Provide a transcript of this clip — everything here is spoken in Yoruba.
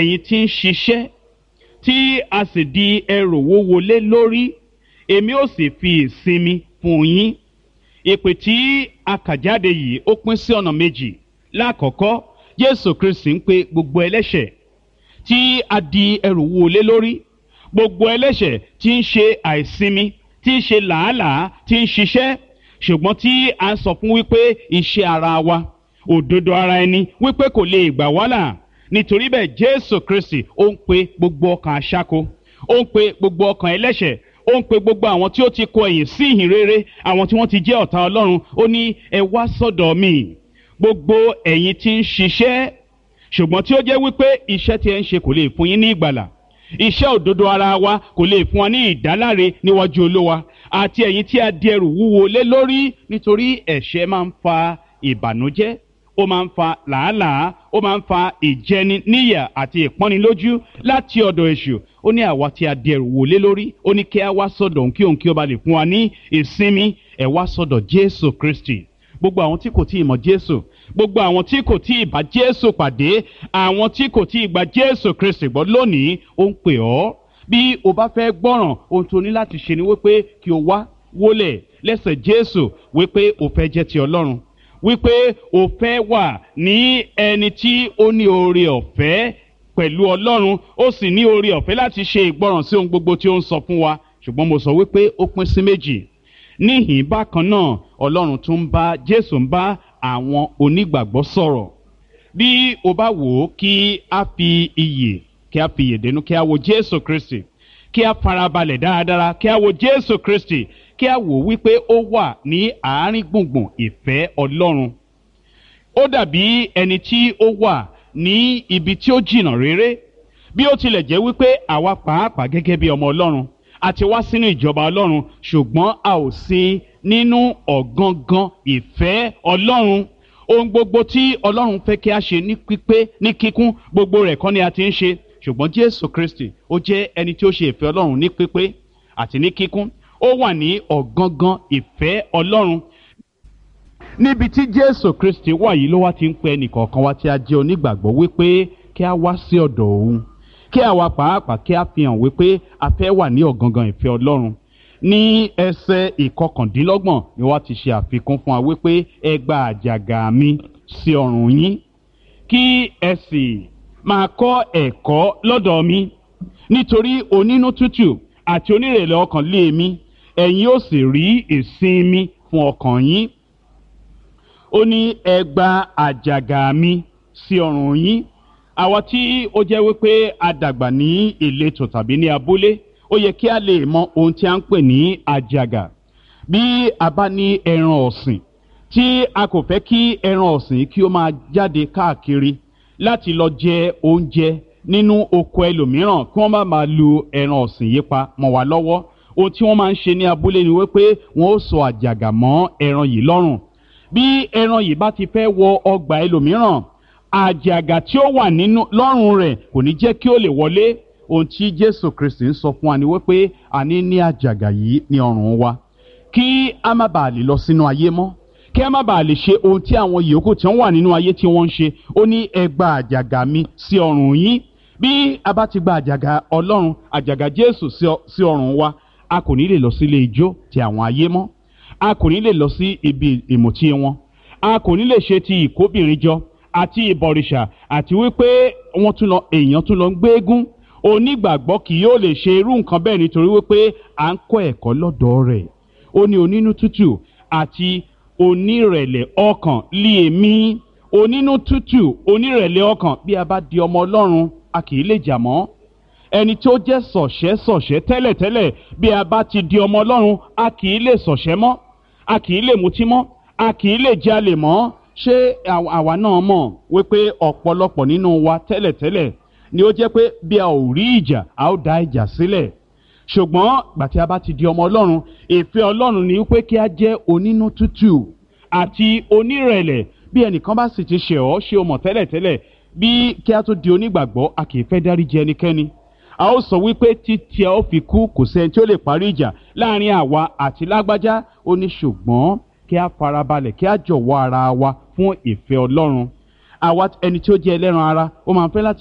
ẹ̀yin tí ń ṣiṣẹ́ tí a sì di ẹrù wúwo lé lórí èmi ó sì fi ìsinmi fún yín ìpè tí a kà jáde yìí ó pín sí ọ̀nà méjì lákọ̀ọ́kọ́ jésù kristi ń pe gbogbo ẹlẹ́ṣẹ̀ tí a di ẹrù wúwo lé lórí gbogbo ẹlẹ́ṣẹ̀ tí ń ṣe àìsinmi tí ń ṣe làálàá tí ń ṣiṣẹ́ ṣùgbọ́n tí a ń sọ fún wípé iṣẹ́ ara wa òdodo ara ẹni wípé kò lè gbà wá là nítorí bẹ́ẹ̀ jésù kristi ó ń pe gbogbo ọkàn aṣáko ó ń pe gbogbo ọkàn ẹlẹ́ṣẹ̀ ó ń pe gbogbo àwọn tí ó ti kọ ẹ̀yìn sí ìhìn rere àwọn tí wọ́n ti jẹ́ ọ̀tá ọlọ́run ó ní ẹ wá sọ́dọ̀ mi gbogbo ẹ̀yin tí ń ṣiṣẹ́ ṣùgbọ́n tí ó jẹ́ wípé iṣẹ́ tí ẹ ń ṣe kò lè fún yín ní ìgbàlà iṣẹ́ òdodo ara wa kò lè fún wa ní ìdáláre níwájú olówa àti ẹ̀yin tí a di ẹrù wúwo lé lórí nítorí ẹ̀ṣẹ̀ máa ń fa ìbànújẹ́ ó máa ń fa làálàá ó máa ń fa ìjẹni níyà àti ìpọ́nilójú láti ọ̀dọ̀ èṣù ó ní àwa tí a di ẹrù wò lé lórí ó ní kí a wá sọ́dọ̀ òun kí òun kí ó ba lè fún wa ní ìsinmi ẹ̀ wá sọ́dọ̀ jésù kristi gbogbo àwọn tí kò tí ì mọ̀ jésù gbogbo àwọn tí kò tí ì bá jésù pàdé àwọn tí kò tí ì gba jésù kristi gbọ́ lónìí ó ń pè ọ́ bí o bá fẹ́ gbọ́ràn ohun tó ní láti ṣe ni wípé kí o wá wólẹ̀ lẹ́sẹ̀ jésù wípé o fẹ́ jẹ́ ti ọlọ́run wípé o fẹ́ wà ní ẹni tí ó ní oore ọ̀fẹ́ pẹ̀lú ọlọ́run ó sì ní oore ọ̀fẹ́ láti ṣe ìgbọràn sí ohun gbogbo tí ó ń sọ fún wa ṣùgbọ́n mo sọ wípé ó pín sí méjì níhìn bákan náà ọlọ́run tún ń bá jésù ń bá àwọn onígbàgbọ́ sọ̀rọ̀ bí o bá wò ó kí a fi iyè kí a fi iyè dénú kí a wo jésù kristi kí a farabalẹ̀ dáradára kí a wo jésù kristi kí a wò wípé ó wà ní àárín gbùngbùn ìfẹ́ ọlọ́run ó dàbí ẹni tí ó wà ní ibi tí ó jìnnà réré bí ó tilẹ̀ jẹ́ wípé àwa pàápàá gẹ́gẹ́ bí ọmọ ọlọ́run àti wá sínú ìjọba ọlọ́run ṣùgbọ́n a ò sí nínú ọ̀gangan ìfẹ́ ọlọ́run ohun gbogbo tí ọlọ́run fẹ́ kí a ṣe ní pípé ní kíkún gbogbo rẹ̀ kọ́ ni a ti ń ṣe ṣùgbọ́n jésù kristi ó jẹ́ ẹni tí ó ṣe ìfẹ́ ọlọ́run ní pípé àti ní kíkún ó wà ní ọ̀gangan ìfẹ́ ọlọ́run níbi tí jésù kristi wà yìí ló wá ti ń pẹ ẹnìkọ̀ọ̀kan wa tí a jẹ́ onígbàgbọ́ wípé kí a wá sí ọ̀dọ̀ òun kí àwa pàápàá kí a fi hàn wípé a fẹ́ wà ní ọ̀gangan ìfẹ́ ọlọ́run ní ẹsẹ̀ ìkọkàndínlọ́gbọ̀n ni wọ́n ti ṣe àfikún fún wa wípé ẹ gba àjàgà mi sí ọrùn yín kí ẹ sì máa kọ́ ẹ̀kọ́ lọ́dọ̀ mi nítorí onínú tútù àti onírèlè ọkàn lé mi ẹ̀yin ó sì rí ìsinmi fún ọkàn yín ó ní ẹ gba àjàgà mi sí ọrùn yín àwa tí ó jẹ́ wípé a dàgbà ní ìletò tàbí ní abúlé ó yẹ kí a lè mọ ohun tí a ń pè ní àjàgà bí a bá ní ẹran ọ̀sìn tí a kò fẹ́ kí ẹran ọ̀sìn kí ó máa jáde káàkiri láti lọ jẹ oúnjẹ nínú oko ẹlòmíràn kí wọ́n má máa lu ẹran ọ̀sìn yìí pa mọ́ wa lọ́wọ́ ohun tí wọ́n máa ń ṣe ní abúlé ni wípé wọ́n ó sọ àjàgà mọ́ ẹran yìí lọ́rùn bí ẹran yìí bá ti fẹ́ wọ ọgbà ẹlòmíràn àjàgà tí ó wà nínú lọ́rùn rẹ̀ kò ní jẹ́ kí ó lè wọlé ohun tí jésù kristi ń sọ fún wa ni wípé a ní ní àjàgà yìí ní ọrùn wa kí a má bàa lè lọ sínú ayé mọ́ kí a má bàa lè ṣe ohun tí àwọn yòókù tí wọ́n wà nínú ayé tí wọ́n ń ṣe ó ní ẹ gba àjàgà mi sí ọrùn yín bí a bá ti gba àjàgà ọlọ́run àjàgà jésù sí ọrùn wa a kò ní lè lọ sí ilé ijó ti àwọn ayé mọ́ a kò ní lè lọ sí ibi ìmùtí wọn a kò ní lè ṣe ti ìkóbìnrin jọ àti ìbọ̀rìṣà àti wípé wọ́n tún lọ èèyàn tún lọ ń gbéégún onígbàgbọ́ kì yóò lè ṣe irú nǹkan bẹ́ẹ̀ nítorí wípé à ń kọ́ ẹ̀kọ́ lọ́dọ̀ rẹ̀ ó ní onínú tútù àti onírẹ̀lẹ̀ ọkàn lé èmi onínú tútù onírẹ̀lẹ̀ ọkàn bí a bá di ọmọ ọlọ́run a kì í lè jà mọ́ ẹni tó jẹ́ sọ̀ṣẹ́ sọ̀ṣẹ́ tẹ́lẹ̀tẹ́lẹ̀ bí a bá ti di ọmọ ọlọ́run a kì í lè sọ̀ṣẹ́ mọ́ a kì í lè mutí mọ́ a kì í lè jalè mọ́ ṣé àwa náà mọ̀ wípé ọ̀pọ̀lọpọ̀ nínú wa tẹ́lẹ̀tẹ́lẹ̀ ni ó jẹ́ pé bí a ò rí ìjà a ó da ìjà sílẹ̀ ṣùgbọ́n gbà tí a bá ti di ọmọ ọlọ́run ìfẹ́ ọlọ́run ni wípé kí a jẹ́ onínú tútù àti onírẹ̀lẹ̀ bí ẹnìkan bá sì ti ṣe ọ́ ṣe o mọ̀ tẹ́lẹ̀tẹ́lẹ̀ bí kí a tó di onígbàgbọ́ a kì í fẹ́ dáríjì ẹnikẹ́ni a ó sọ wípé títí a ó fi kú kò sẹ́ni tí ó lè parí ìjà láàrin àwa àti lágbájá ó ní ṣùgbọ́n kí a farabalẹ̀ kí a jọ̀wọ́ ara wa fún ìfẹ́ ọlọ́run àwa ẹni tí ó jẹ́ ẹlẹ́ran ara ó máa ń fẹ́ láti.